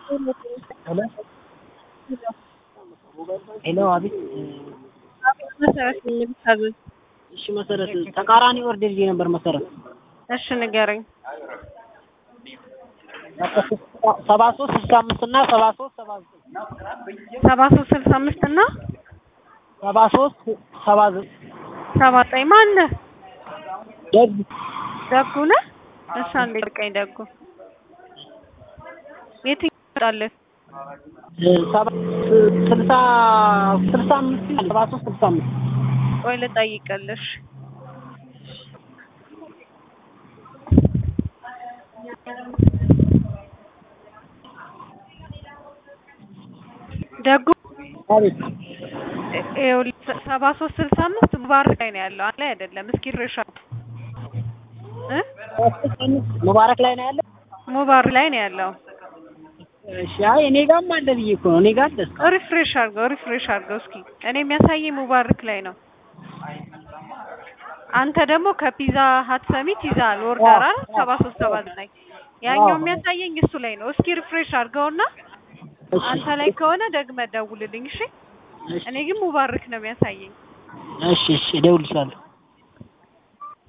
ሄሎ አቤት መሰረት ነኝ የምታዘዝ። እሺ መሰረት ተቃራኒ ኦርደር ይዤ ነበር መሰረት እሺ ንገረኝ። ሰባ ሶስት ስልሳ አምስት እና ሰባ ሶስት ሰባ ዘጠኝ ሰባ ሶስት ስልሳ አምስት እና ሰባ ሶስት ሰባ ዘጠኝ ሰባ ዘጠኝ ማነህ? ደግ ደጉ ነህ? እሺ አንዴ ልቀኝ ደጉ የትኛው ይመጣልህ? ሰባ ስልሳ ስልሳ አምስት ሰባ ሶስት ስልሳ አምስት ቆይ ልጠይቅልሽ። ደጉ አቤት ይኸውልህ ሰባ ሶስት ስልሳ አምስት ሙባረክ ላይ ነው ያለው አለ አይደለም። እስኪ ድረሻ እ ሙባረክ ላይ ነው ያለ ሙባረክ ላይ ነው ያለው። እሺ አይ እኔ ጋርም አለ ብዬ እኮ ነው እኔ ጋር አለ እስካሁን። ሪፍሬሽ አድርገው ሪፍሬሽ አድርገው እስኪ እኔ የሚያሳየኝ ሙባረክ ላይ ነው። አንተ ደግሞ ከፒዛ ሀት ሰሚት ይዛል ኦርደር አይደል? ሰባ ሶስት ሰባ ዘጠኝ ያኛው የሚያሳየኝ እሱ ላይ ነው። እስኪ ሪፍሬሽ አድርገውና እሺ አንተ ላይ ከሆነ ደግመህ ደውልልኝ እሺ። እሺ እኔ ግን ሙባረክ ነው የሚያሳየኝ። እሺ እሺ እደውልልሻለሁ